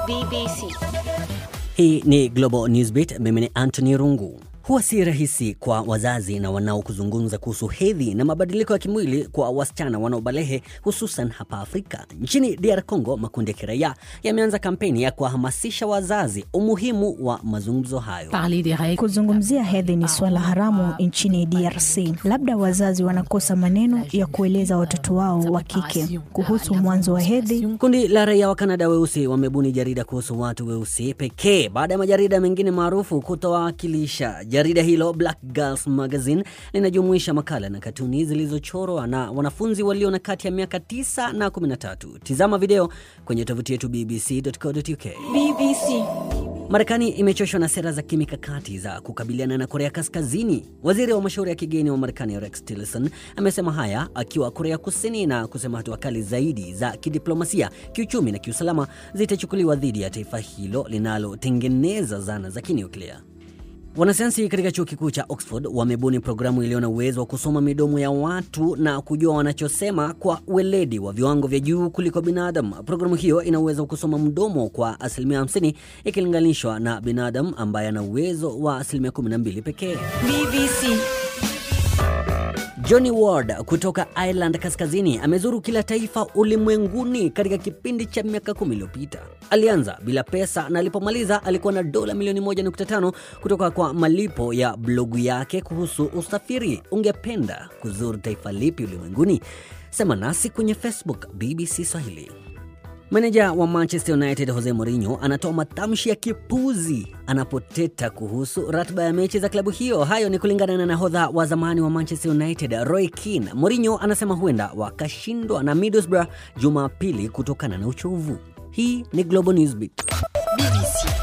BBC. Hii ni Global Newsbeat. Mimi ni Anthony Rungu. Huwa si rahisi kwa wazazi na wanao kuzungumza kuhusu hedhi na mabadiliko ya kimwili kwa wasichana wanaobalehe hususan hapa Afrika. Nchini DR Congo, makundi ya kiraia yameanza kampeni ya kuwahamasisha wazazi umuhimu wa mazungumzo hayo. Parler des règles. Kuzungumzia hedhi ni swala haramu nchini DRC. Labda wazazi wanakosa maneno ya kueleza watoto wao wa kike kuhusu mwanzo wa hedhi. Kundi la raia wa Kanada weusi wamebuni jarida kuhusu watu weusi pekee baada ya majarida mengine maarufu kutowakilisha. Jarida hilo Black Girls Magazine linajumuisha makala na katuni zilizochorwa na wanafunzi walio na kati ya miaka 9 na 13. Tizama video kwenye tovuti yetu bbc.co.uk. BBC. Marekani imechoshwa na sera za kimikakati za kukabiliana na Korea Kaskazini. Waziri wa mashauri ya kigeni wa Marekani Rex Tillerson amesema haya akiwa Korea Kusini na kusema hatua kali zaidi za kidiplomasia, kiuchumi na kiusalama zitachukuliwa dhidi ya taifa hilo linalotengeneza zana za kinyuklia. Wanasayansi katika chuo kikuu cha Oxford wamebuni programu iliyo na uwezo wa kusoma midomo ya watu na kujua wanachosema kwa weledi wa viwango vya juu kuliko binadamu. Programu hiyo ina uwezo wa kusoma mdomo kwa asilimia 50 ikilinganishwa na binadamu ambaye ana uwezo wa asilimia 12 pekee. BBC. Johnny Ward kutoka Ireland Kaskazini amezuru kila taifa ulimwenguni katika kipindi cha miaka kumi iliyopita. Alianza bila pesa na alipomaliza alikuwa na dola milioni 1.5 kutoka kwa malipo ya blogu yake kuhusu usafiri. Ungependa kuzuru taifa lipi ulimwenguni? Sema nasi kwenye Facebook BBC Swahili. Meneja wa Manchester United Jose Mourinho anatoa matamshi ya kipuzi anapoteta kuhusu ratiba ya mechi za klabu hiyo. Hayo ni kulingana na nahodha wa zamani wa Manchester United Roy Keane. Mourinho anasema huenda wakashindwa na Middlesbrough Jumapili kutokana na uchovu. Hii ni Global Newsbeat. BBC.